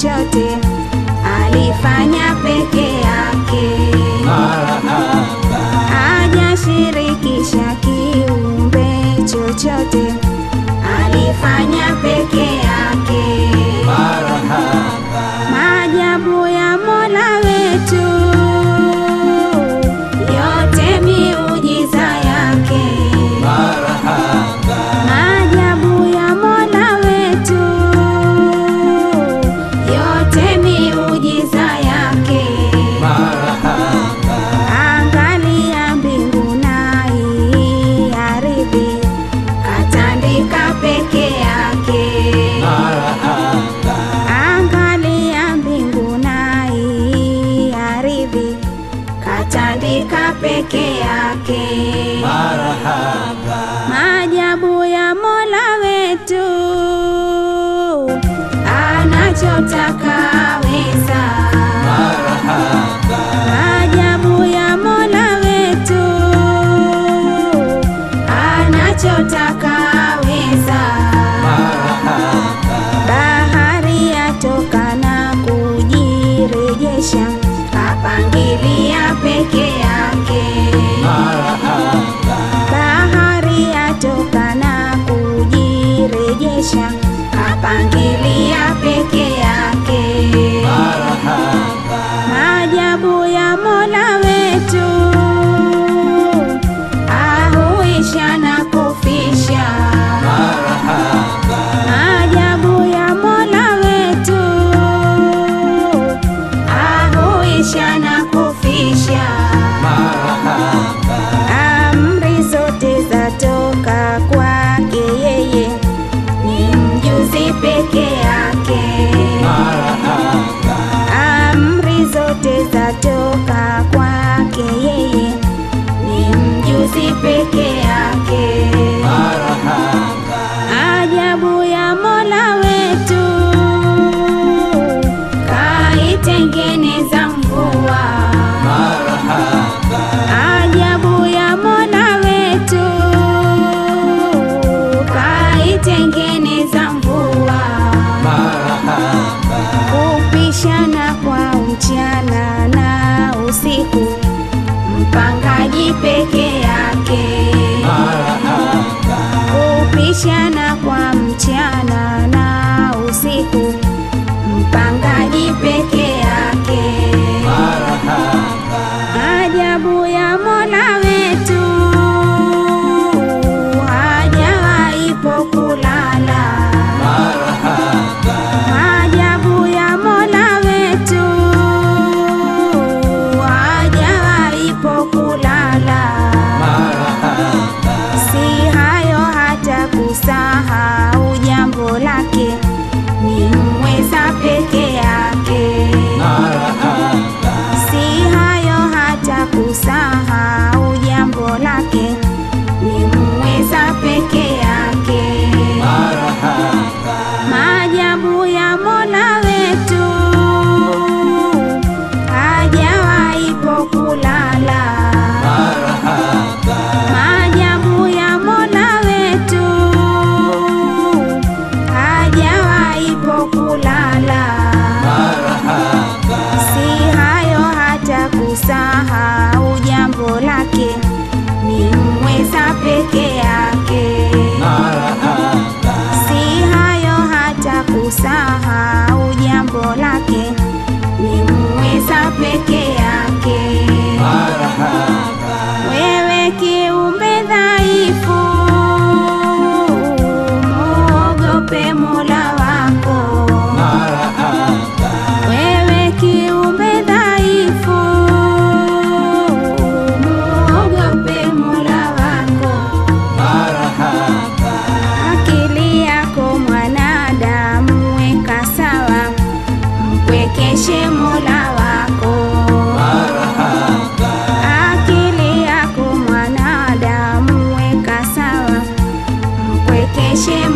chochote, alifanya peke yake, hajashirikisha kiumbe chochote, alifanya peke yake. Maajabu ya Mola wetu, yote miujiza yake. Maajabu ya Mola wetu, yote miujiza yake. Angalia mbingu na hii ardhi, katandika peke yake. Angalia mbingu na hii ardhi, katandika peke yake. Maajabu ya Mola wetu, anachotaka weza. Maajabu ya Mola wetu, anachotaka weza. Bahari yatoka na kujirejesha, kapangilia peke yake. Bahari yatoka na kujirejesha, kapangilia peke yake. Maajabu ya Mola wetu, ahuisha na kufisha. Maajabu ya Mola wetu, ahuisha na kufisha. Amri zote zatoka kwake yeye, ni mjuzi peke yake. Amri zote zatoka kwake yeye, ni mjuzi peke yake. Ajabu ya Mola wetu, kaitengeneza mvua. Ajabu ya Mola wetu, kaitengeneza mvua. Kupishana kwa mchana na usiku, mpangaji peke yake. Kupishana kwa mchana na usiku, mpangaji peke yake. Ajabu ya Mola wetu, hajawahi kulala. Ajabu ya Mola wetu, hajawahi kulala. Si hayo hata kusahau jambo lake, ni mweza peke yake. Si hayo hata kusahau jambo lake, ni mweza peke yake. Maajabu ya Mola wetu, hajawahi kulala. Maajabu ya Mola wetu, hajawahi kulala. Si hayo hata kusahau jambo lake, ni mweza peke yake. Si hayo hata kusahau jambo lake, ni mweza peke yake. Wewe kiumbe dhaifu, muogope Mola wako. Wewe kiumbe dhaifu, muogope Mola wako. Akili yako mwanadamu, weka sawa, mpwekeshe Mola wako. Akili yako mwanadamu, weka sawa, mpwekeshe